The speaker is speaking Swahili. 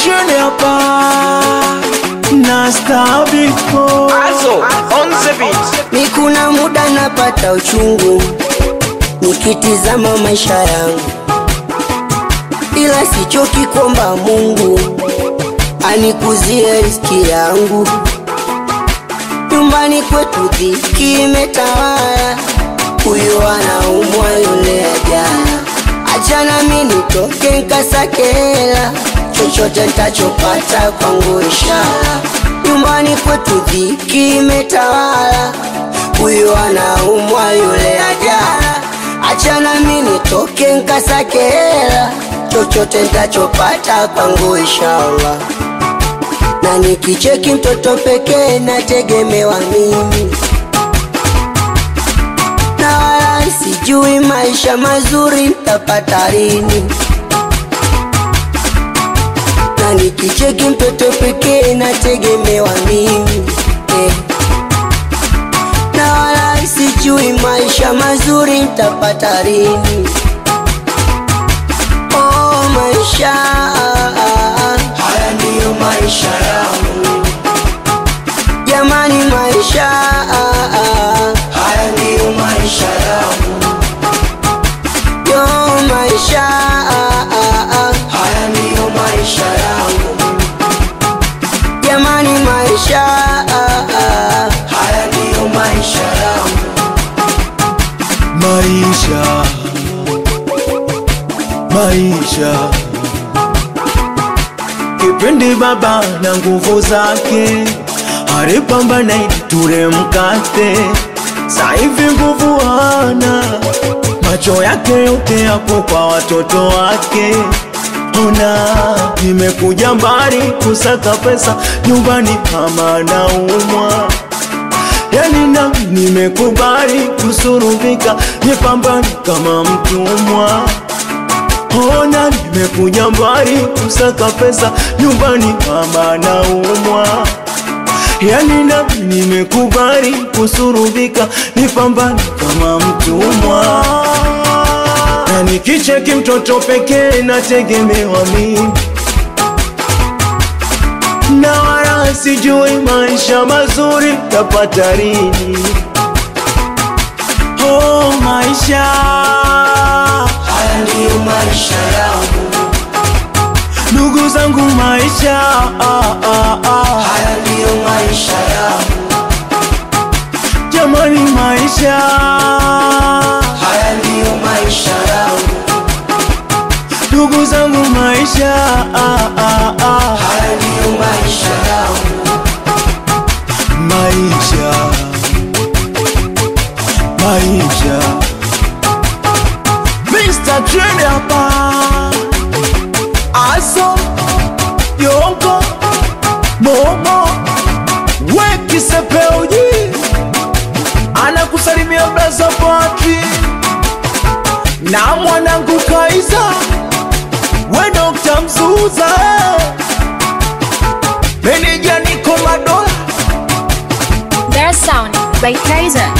Trend hapa na Stabiko Also, on the beat. Ni kuna muda napata uchungu nikitizama maisha yangu, ila sichoki kuomba Mungu anikuzie riziki yangu. Nyumbani kwetu dhiki imetawala, huyu anaumwa yule ajala. Achana mi nitoke nkasake hela, chochote ntachopata kwangu inshallah. Nyumbani kwetu dhiki imetawala, huyu anaumwa yule ajala. Achana mi nitoke nkasake hela, chochote ntachopata kwangu inshallah na nikicheki mtoto pekee nategemewa mimi, na wala sijui maisha mazuri ntapata lini. Na nikicheki mtoto pekee nategemewa mimi eh. Na wala sijui maisha mazuri ntapata lini. Oh, maisha haya ndiyo maisha yangu jamani, maisha haya ndiyo maisha yangu yo, maisha haya ndiyo maisha yangu jamani, maisha haya ndiyo maisha yangu maisha maisha kipindi baba na nguvu zake alipambana ili ture mkate, saivi nguvu hana, macho yake yote yapo kwa watoto wake. Ona, nimekuja mbali kusaka pesa, nyumbani kama naumwa yani nami nimekubali kusurubika, nipambane kama mtumwa. Ona, nimekuja mbali kusaka pesa, nyumbani mama naumwa. Yani nami nimekubali kusurubika, nipambane kama mtumwa. Na nikicheki mtoto pekee nategemewa mimi na wala sijui maisha mazuri tapata lini. Oh, maisha haya ndiyo maisha yangu ndugu zangu, maisha ah, ah, ah. haya ndiyo maisha yangu Jamani, maisha haya ndiyo maisha yangu ndugu zangu, maisha ah, ah, ah. haya ndiyo maisha yangu maisha maisha Mr. Trend hapa aso yongo momo wekisepeuji anakusalimia braza Patri na mwanangu Kaiza we Dr. Mzuza eh. meneja niko Madola Their sound by Kaiser.